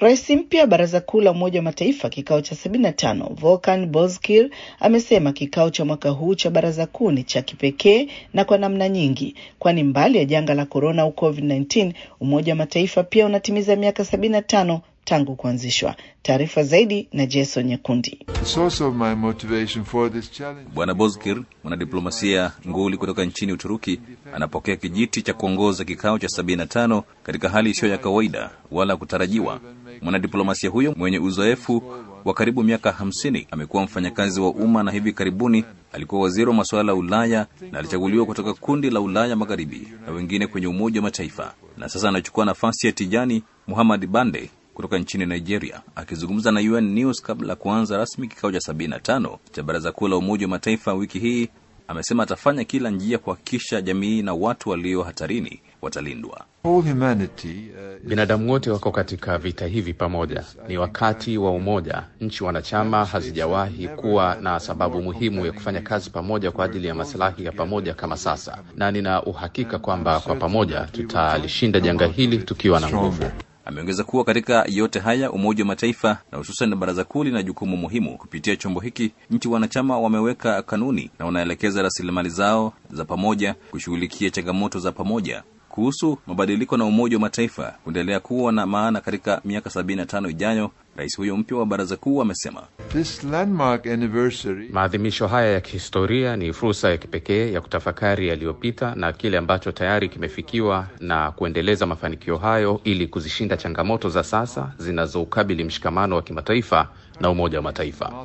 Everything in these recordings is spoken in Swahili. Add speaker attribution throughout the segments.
Speaker 1: Rais mpya wa Baraza Kuu la Umoja wa Mataifa kikao cha 75 Volkan Bozkir amesema kikao cha mwaka huu cha Baraza Kuu ni cha kipekee na kwa namna nyingi, kwani mbali ya janga la korona au COVID-19, Umoja wa Mataifa pia unatimiza miaka 75 tangu kuanzishwa. Taarifa zaidi na Jason Nyekundi.
Speaker 2: Bwana Bozkir, mwanadiplomasia nguli kutoka nchini Uturuki, anapokea kijiti cha kuongoza kikao cha 75 katika hali isiyo ya kawaida wala kutarajiwa. Mwanadiplomasia huyo mwenye uzoefu wa karibu miaka hamsini amekuwa mfanyakazi wa umma na hivi karibuni alikuwa waziri wa masuala ya Ulaya na alichaguliwa kutoka kundi la Ulaya Magharibi na wengine kwenye Umoja wa Mataifa, na sasa anachukua nafasi ya Tijani Muhammad Bande kutoka nchini Nigeria. Akizungumza na UN News kabla ya kuanza rasmi kikao cha 75 cha Baraza Kuu la Umoja wa Mataifa wiki hii, amesema atafanya kila njia kuhakikisha jamii na watu walio hatarini watalindwa.
Speaker 3: Binadamu wote wako katika vita hivi pamoja. Ni wakati wa umoja. Nchi wanachama hazijawahi kuwa na sababu muhimu ya kufanya kazi pamoja kwa ajili ya masilahi ya pamoja kama sasa, na nina uhakika kwamba kwa pamoja tutalishinda janga hili tukiwa na nguvu.
Speaker 2: Ameongeza kuwa katika yote haya Umoja wa Mataifa na hususan Baraza Kuu lina jukumu muhimu. Kupitia chombo hiki, nchi wanachama wameweka kanuni na wanaelekeza rasilimali zao za pamoja kushughulikia changamoto za pamoja. Kuhusu mabadiliko na Umoja wa Mataifa kuendelea kuwa na maana katika miaka 75 ijayo, rais huyo mpya wa Baraza Kuu amesema
Speaker 3: maadhimisho haya ya kihistoria ni fursa ya kipekee ya kutafakari yaliyopita na kile ambacho tayari kimefikiwa na kuendeleza mafanikio hayo ili kuzishinda changamoto za sasa zinazoukabili mshikamano wa kimataifa na Umoja wa Mataifa.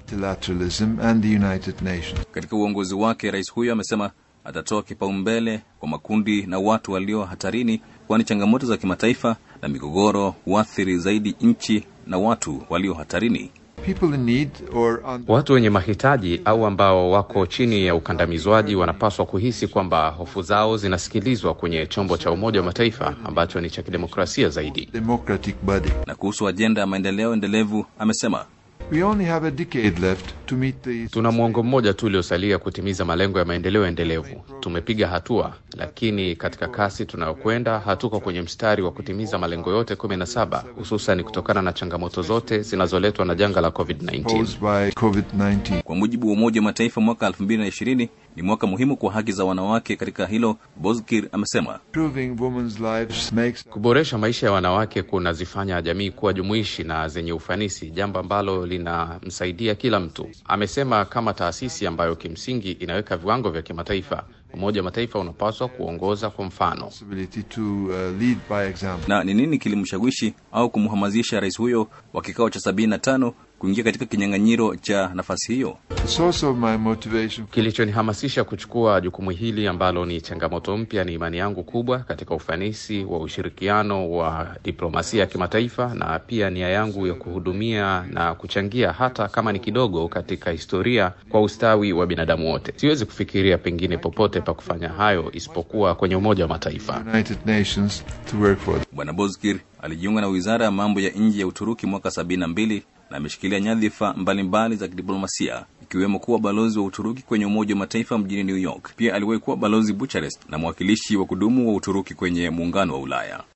Speaker 2: Katika uongozi wake, rais huyo amesema atatoa kipaumbele kwa makundi na watu walio hatarini, kwani changamoto za kimataifa na migogoro huathiri zaidi nchi na watu walio hatarini.
Speaker 3: Watu wenye mahitaji au ambao wako chini ya ukandamizwaji wanapaswa kuhisi kwamba hofu zao zinasikilizwa kwenye chombo cha Umoja wa Mataifa ambacho ni cha kidemokrasia zaidi.
Speaker 2: Na kuhusu ajenda ya maendeleo endelevu amesema
Speaker 4: We only have a decade left to meet the...
Speaker 3: Tuna mwongo mmoja tu uliosalia kutimiza malengo ya maendeleo endelevu. Tumepiga hatua, lakini katika kasi tunayokwenda hatuko kwenye mstari wa kutimiza malengo yote kumi na saba, hususan kutokana na changamoto zote zinazoletwa na janga la COVID-19.
Speaker 4: COVID-19.
Speaker 2: Kwa mujibu wa Umoja wa Mataifa, mwaka 2020 ni mwaka muhimu kwa haki za wanawake. Katika hilo, Bozkir amesema
Speaker 4: Improving women's lives makes
Speaker 3: Kuboresha maisha ya wanawake kunazifanya jamii kuwa jumuishi na zenye ufanisi, jambo ambalo linamsaidia kila mtu. Amesema kama taasisi ambayo kimsingi inaweka viwango vya kimataifa, Umoja wa Mataifa unapaswa kuongoza kwa mfano.
Speaker 4: responsibility to uh, lead by example.
Speaker 2: na ni nini kilimshawishi au kumhamasisha rais huyo wa kikao cha 75 kuingia katika kinyang'anyiro cha nafasi hiyo.
Speaker 4: The source of my motivation
Speaker 3: Kilichonihamasisha kuchukua jukumu hili ambalo ni changamoto mpya ni imani yangu kubwa katika ufanisi wa ushirikiano wa diplomasia ya kimataifa na pia nia yangu ya kuhudumia na kuchangia hata kama ni kidogo katika historia kwa ustawi wa binadamu wote. Siwezi kufikiria pengine popote pa kufanya hayo isipokuwa kwenye Umoja wa Mataifa.
Speaker 4: United Nations to work for.
Speaker 2: Bwana Bozkir alijiunga na wizara ya mambo ya nje ya Uturuki mwaka 72 na ameshikilia nyadhifa mbalimbali za kidiplomasia ikiwemo kuwa balozi wa Uturuki kwenye Umoja wa Mataifa mjini New York. Pia aliwahi kuwa balozi Bucharest na mwakilishi wa kudumu wa Uturuki kwenye Muungano wa Ulaya.